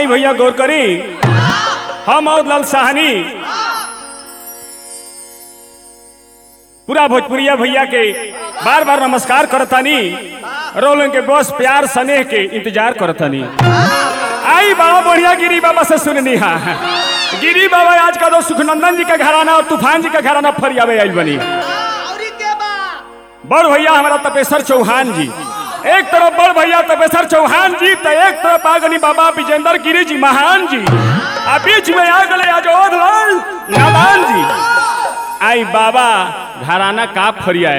आई भैया गौर करी हम और लाल साहनी पूरा भोजपुरिया भैया के बार बार नमस्कार करतानी रोलन के बस प्यार स्नेह के इंतजार करतानी आई बाबा बढ़िया गिरी बाबा से सुननी हा गिरी बाबा आज का तो सुखनंदन जी का घराना और तूफान जी का घराना फरियावे आई बनी औरी के बा बड़ भैया हमारा तपेश्वर चौहान जी एक तरफ बड़ भैया तपेश्वर चौहान जी तो एक तरफ आ गनी बाबा विजेंद्र गिरी जी महान जी आ बीच में आ गए अजोध लाल नादान जी आई बाबा घराना का फरियाए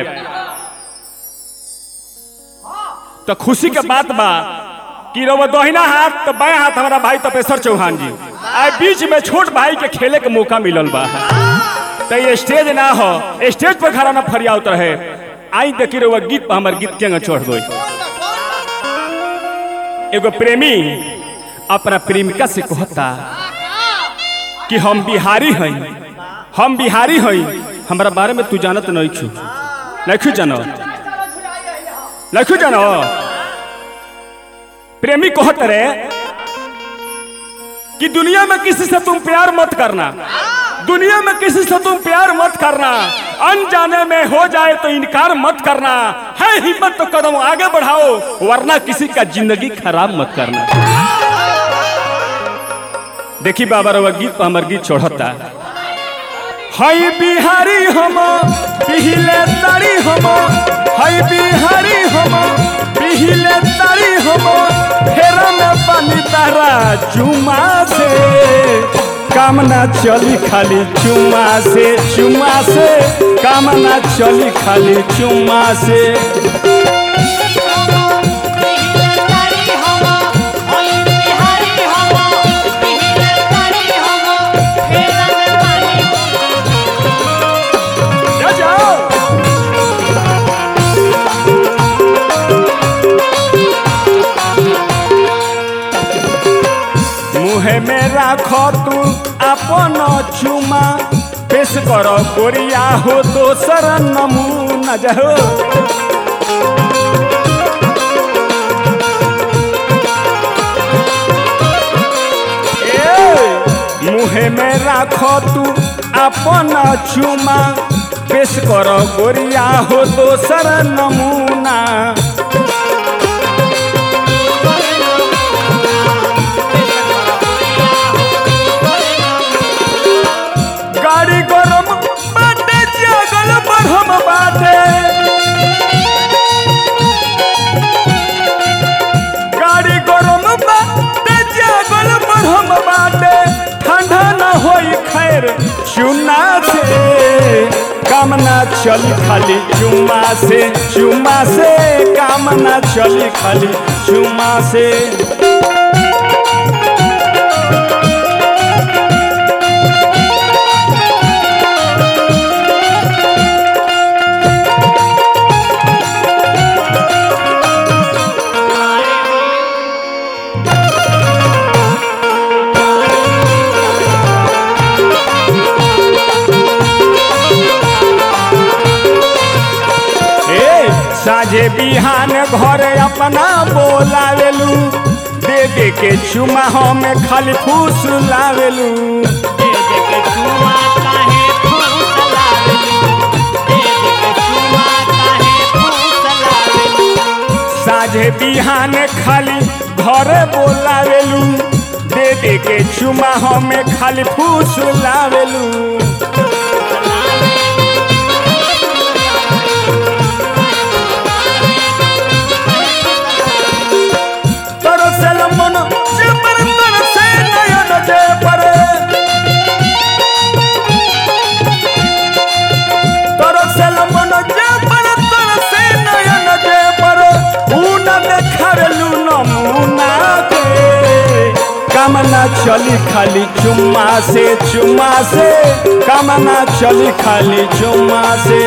तो खुशी के बात बा कि रवा दोहिना हाथ तो बाएं हाथ हमारा भाई तपेश्वर चौहान जी आई बीच में छोट भाई के खेले के मौका मिलल बा तो ये स्टेज ना हो स्टेज पर खड़ा ना फरियावत रहे आई देखी रहुआ गीत पर हमार गीत के चढ़ गई एगो प्रेमी अपना प्रेमिका से कहता कि हम बिहारी हई हम बिहारी हई हमारा बारे में तू जानत नहीं छू नहीं जानो नहीं जानो प्रेमी कहत रहे कि दुनिया में किसी से तुम प्यार मत करना दुनिया में किसी से तुम प्यार मत करना अनजाने में हो जाए तो इनकार मत करना है हिम्मत तो कदम आगे बढ़ाओ वरना किसी का जिंदगी खराब मत करना देखी बाबा रवा गीत पर हमार गीत चढ़ता हई बिहारी हम पिहिले तारी हम हई बिहारी हम पिहिले तारी हम फेरा में पानी तारा चुमा से कामना चली खाली चुमा से चुमा से कामना चली खाली चुमा से जा जाओ मुहे में राखो तू अपन चुमा पेश करो कोरिया हो दोसर नमूना जाओ ए, मुहे में राखो तू अपन चुमा पेश करो गोरिया हो दोसर नमूना गाड़ी गरम बाटे जगल बढ़म बाटे गाड़ी गरम बाटे जगल बढ़म बाटे ठंडा न होई खैर चुना से कामना चली खाली चुमा से चुमा से कामना चली खाली चुमा से ए साझे बिहान घर अपना बोलावेलू दे दे के चुमा हम खाली फूस लावेलू साझे बिहान खाली घर बोलावेलू दे दे के चुमा हम खाली फूस लावेलू तरसल मन जेपर तरसे नयन जेपर तरसल मन जेपर तरसे नयन जेपर ऊन देखारलू नमूना के कामना चली खाली चुम्मा से चुम्मा से कामना चली खाली चुम्मा से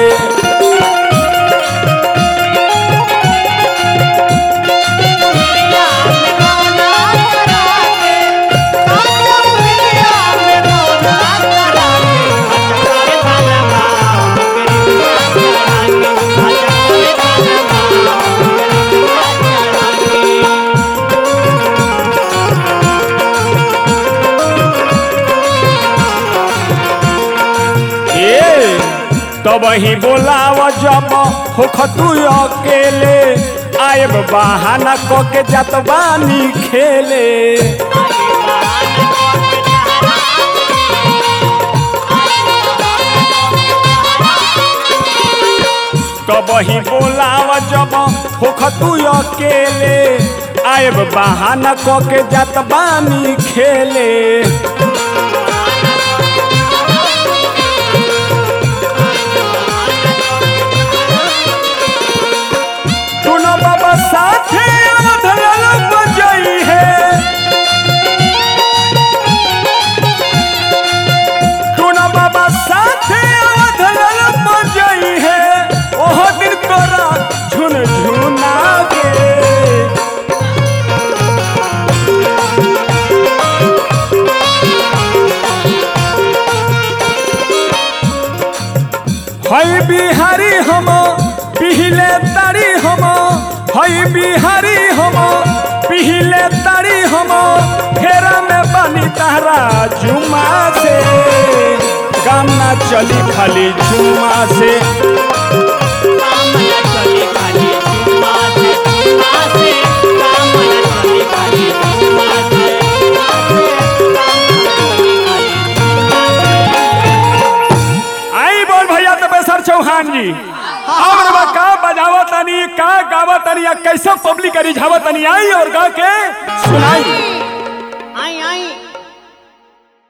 तब ही बोलाव जब होख तू अकेले आएब बहाना क के जात बानी खेले तब ही बोलाव जब होख तू अकेले आएब बहाना क के जात बानी खेले सुनो बाबा साथे अवधल बजई है सुनो बाबा साथे अवधल बजई है ओह दिन तोरा झुन झुना गे हई बिहारी हम पिहिले तारी हम हई बिहारी हम पिहिले तारी हम फेरा में बनी तारा जुमा से काम ना चली खाली जुमा से आई बोल भैया तपेसर चौहान जी और बा का बजावा तनी का गावा तनी या कैसे पब्लिक रिझावा तनी आई और गा के सुनाई आई आई